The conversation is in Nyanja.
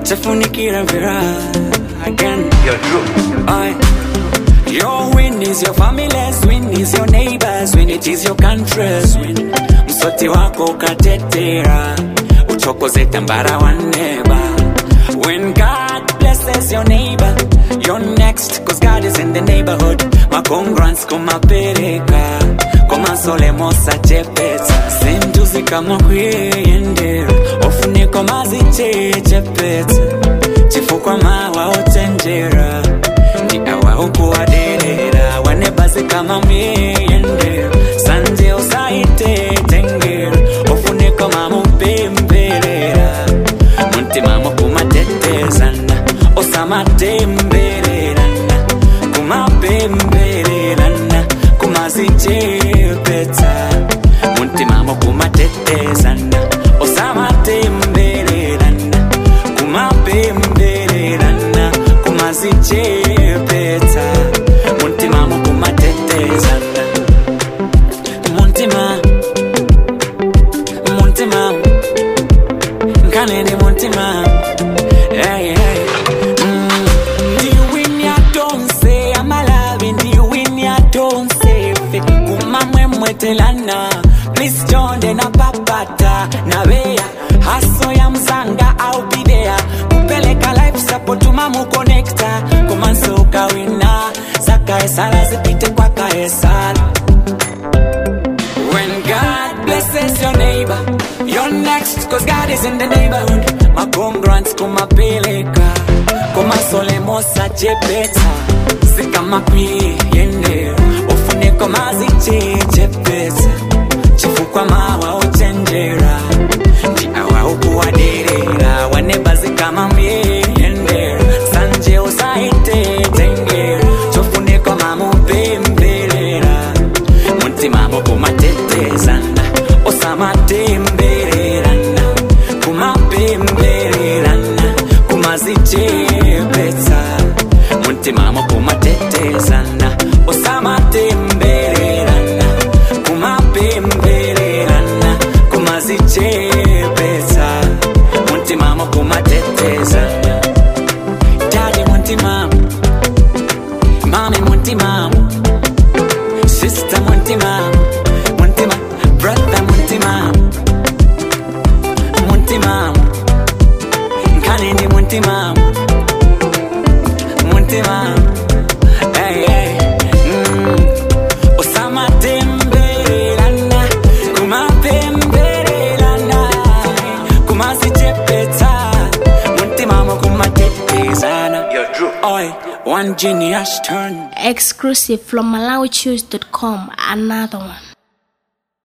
tafunikira vira again Aye. Your win is your family's win is your neighbors win it is your country's win msoti wako ukatetera uchokoze tambara wa neba when God blesses your neighbor you're next cause God is in the neighborhood makongrants kumapereka komasolemosa chepetsa sintuzi kama kuyendera ofuniko mazichechepetsa chifukwa mawa ochenjera ndi awa ukuwaderera wanebazi kama myeyendera sanje usaitetengera ofuniko mamupemberera muntima mukumatetezana osamatembererana kumapembererana kumazichepetsa muntima mukumatetezana osamatembererana kumapembererana kumazichepetsa muntima mukumatetezana muntima muntima nkanene muntima hey, hey. Mm. ndiwinyatonse amalavi ndiwinyatonse fe kumamwemwetelana please jonde napapata nabeya haso ya mzanga au bidea kupeleka life support mamukonekta kumansoka wina zakaesala zipite kwa kaesala When God blesses your neighbor, you're next, cause God is in the neighborhood. Makongrants kumapeleka, kumasolemosa chepeta, sikama kwiyendera, ufuniko mazichechepeta, chifukwa mawa ochenjera, ndi awa ukuwaderera, wanebazi kama myeyendera, sanje usaitetengera, chofuniko mamupemberera, muntima mukumatetezana osamatembererana kumapembererana kumazichepetsa muntima mukumatetezana osamatembererana kumapembererana kumazichepetsa muntima mukumatetezana dadi muntima mami muntima Sister Muntima, Muntima, brother Muntima, Muntima, Kanini Muntima, Muntima, hey, hey, mm. Osama Tembelana, Kuma Pembelana, Kuma Sichepeta, Muntima Mokuma Tetezana. You're true. Oi, one genius turn. Exclusive from MalawiChoose.com. Another one.